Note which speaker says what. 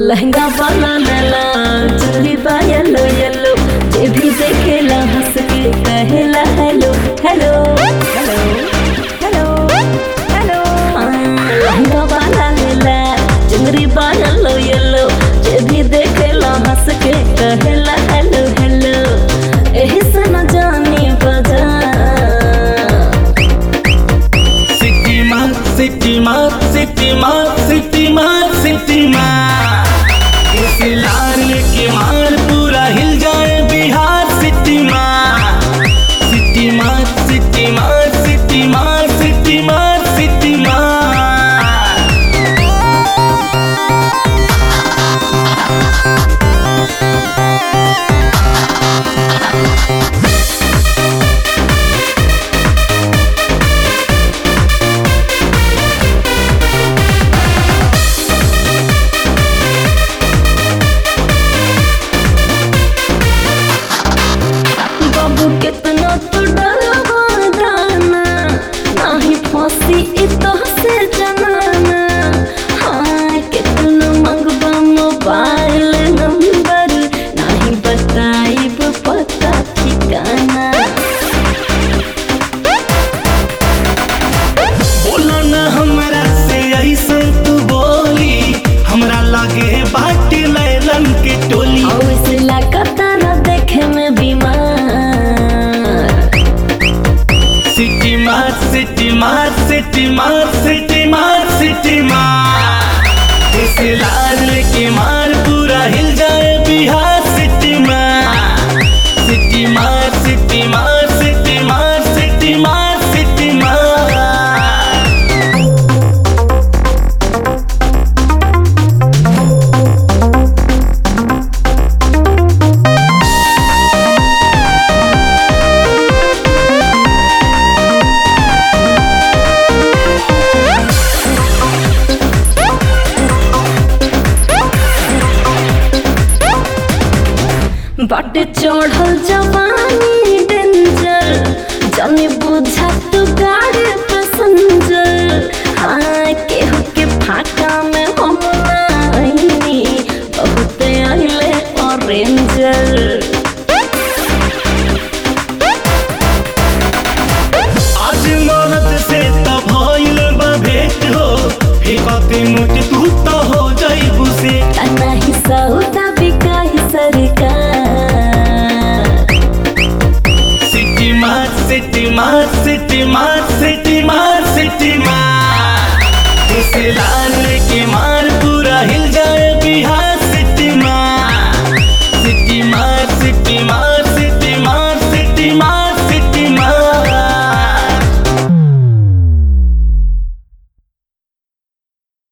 Speaker 1: लहंगा वाला लला चुन्नी बा येलो येलो जे भी देखेला हंस के कहेला hello hello hello hello hello लहंगा वाला लला चुनरी बा येलो येलो जे भी देखेला हंस के कहेला हेलो हेलो एही से न जानी बजा
Speaker 2: सिटी मार सिटी मार सिटी मार सिटी मार सिटी मार इस लाल के मार पूरा हिल जाए बिहार सिटी मार सिटी मार सिटी मार सिटी मार सिटी मार सिटी मार
Speaker 1: बाबू कितना तो डरवा दाना नाही फांसी इतो से जनाना हाँ कितना मंगवा मोबाइल नंबर नाही बताइब पता ठिकाना
Speaker 2: बोला न हमरा से ऐसा तू बोली हमरा लागे बाटी लैलन के टोली
Speaker 1: और इस लगातार देखे में बीमार
Speaker 2: सिटी मार सिटी मार सिटी मार सिटी मार सिटी मार इस लाल के मार पूरा हिल जाए बिहार सिटी मार सिटी मार सिटी मार सिटी मार सिटी मार सिटी मार
Speaker 1: बाटे चढ़ल जवानी डेंजर जाने बुझा तू